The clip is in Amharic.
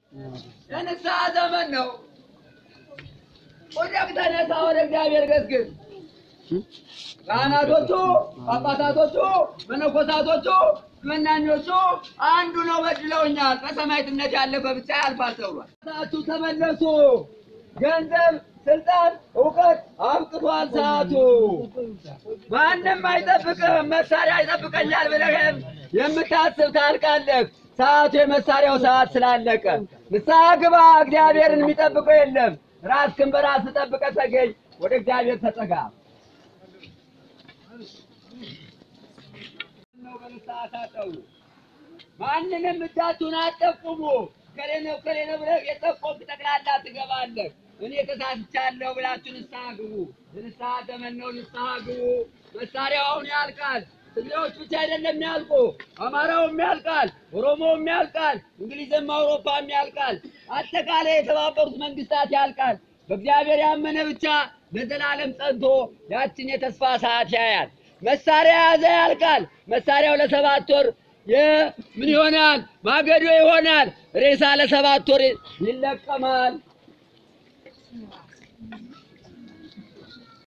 የንስሐ ዘመን ነው። ወዲያው ተነሳ፣ ወደ እግዚአብሔር ገስግስ። ካህናቶቹ፣ ጳጳሳቶቹ፣ መነኮሳቶቹ፣ መናኞቹ አንዱ ነው በድለውኛል፣ በሰማዕትነት ያለፈ ብቻ ያልፋል ተብሏል። ሰዓቱ ተመለሱ። ገንዘብ፣ ስልጣን፣ እውቀት አብቅቷል ሰዓቱ። ማንም አይጠብቅም። መሳሪያ ይጠብቀኛል ብለህም የምታስብ ታልቃለህ። ሰዓቱ የመሳሪያው ሰዓት ስላለቀ ንስሐ ግባ። እግዚአብሔርን የሚጠብቀው የለም። ራስህን በራስህ ጠብቀህ ተገኝ። ወደ እግዚአብሔር ተጠጋ። ነው በንስሐ ታጠቡ። ማንንም እጃችሁን አጠቁሙ። ከሌ ነው ከሌ ነው ብለህ የጠቆምክ ጠቅላላ ትገባለህ። እኔ ተሳስቻለሁ ብላችሁ ንስሐ ግቡ። የንስሐ ዘመን ነው። ንስሐ ግቡ። መሳሪያው አሁን ያልቃል። ትግሬዎች ብቻ አይደለም የሚያልቁ፣ አማራውም ያልቃል፣ ኦሮሞውም ያልቃል፣ እንግሊዝም አውሮፓም ያልቃል። አጠቃላይ የተባበሩት መንግስታት ያልቃል። በእግዚአብሔር ያመነ ብቻ ለዘላለም ጸንቶ ያችን የተስፋ ሰዓት ያያል። መሳሪያ የያዘ ያልቃል። መሳሪያው ለሰባት ወር የ- ምን ይሆናል? ማገዶ ይሆናል። ሬሳ ለሰባት ወር ይለቀማል።